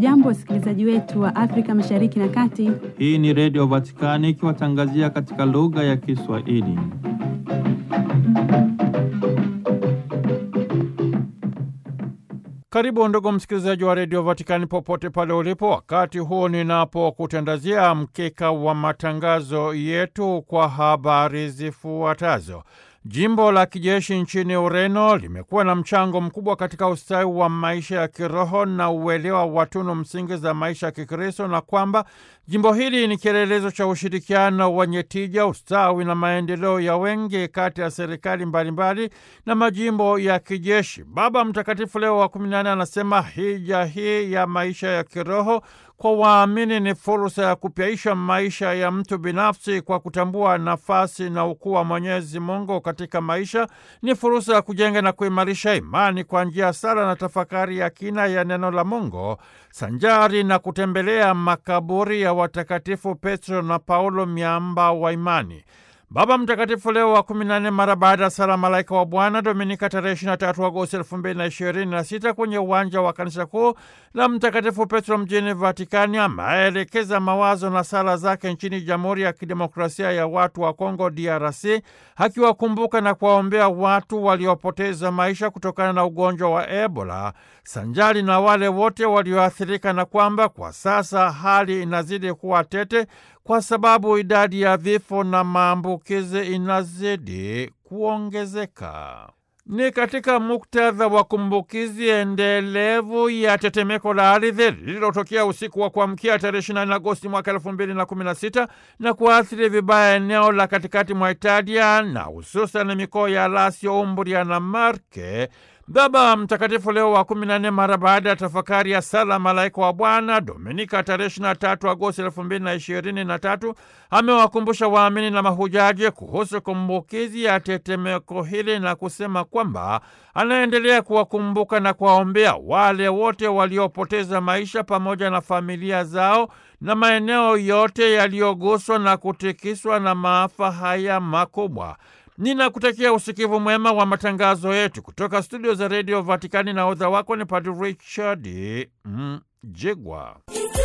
Hamjambo, wasikilizaji wetu wa Afrika Mashariki na Kati. Hii ni Redio Vatikani ikiwatangazia katika lugha ya Kiswahili. Karibu ndugu msikilizaji wa Redio Vatikani popote pale ulipo, wakati huu ninapokutandazia mkeka wa matangazo yetu kwa habari zifuatazo. Jimbo la kijeshi nchini Ureno limekuwa na mchango mkubwa katika ustawi wa maisha ya kiroho na uelewa wa tunu msingi za maisha ya Kikristo na kwamba jimbo hili ni kielelezo cha ushirikiano wenye tija, ustawi na maendeleo ya wengi kati ya serikali mbalimbali na majimbo ya kijeshi. Baba Mtakatifu Leo wa kumi na nne anasema hija hii ya maisha ya kiroho kwa waamini ni fursa ya kupyaisha maisha ya mtu binafsi kwa kutambua nafasi na ukuu wa Mwenyezi Mungu katika maisha. Ni fursa ya kujenga na kuimarisha imani kwa njia ya sala na tafakari ya kina ya neno la Mungu sanjari na kutembelea makaburi ya watakatifu Petro na Paulo, miamba wa imani. Baba Mtakatifu Leo wa kumi na nne mara baada ya sala Malaika wa Bwana Dominika tarehe 23 Agosti elfu mbili na ishirini na sita kwenye uwanja wa kanisa kuu la Mtakatifu Petro mjini Vatikani ameelekeza mawazo na sala zake nchini Jamhuri ya Kidemokrasia ya Watu wa Kongo DRC, akiwakumbuka na kuwaombea watu waliopoteza maisha kutokana na ugonjwa wa Ebola sanjari na wale wote walioathirika, na kwamba kwa sasa hali inazidi kuwa tete kwa sababu idadi ya vifo na maambukizi inazidi kuongezeka. Ni katika muktadha wa kumbukizi endelevu ya tetemeko la ardhi lililotokea usiku wa kuamkia tarehe 24 Agosti mwaka 2016 na kuathiri vibaya eneo la katikati mwa Italia na hususan mikoa ya Lazio, Umbria na Marke. Baba Mtakatifu Leo wa kumi na nne mara baada ya tafakari ya sala Malaika wa Bwana Dominika tarehe 23 Agosti elfu mbili na ishirini na tatu amewakumbusha waamini na mahujaji kuhusu kumbukizi ya tetemeko hili na kusema kwamba anaendelea kuwakumbuka na kuwaombea wale wote waliopoteza maisha pamoja na familia zao na maeneo yote yaliyoguswa na kutikiswa na maafa haya makubwa. Ninakutakia usikivu mwema wa matangazo yetu kutoka studio za redio Vatikani, na odha wako ni Padre Richard Mjigwa.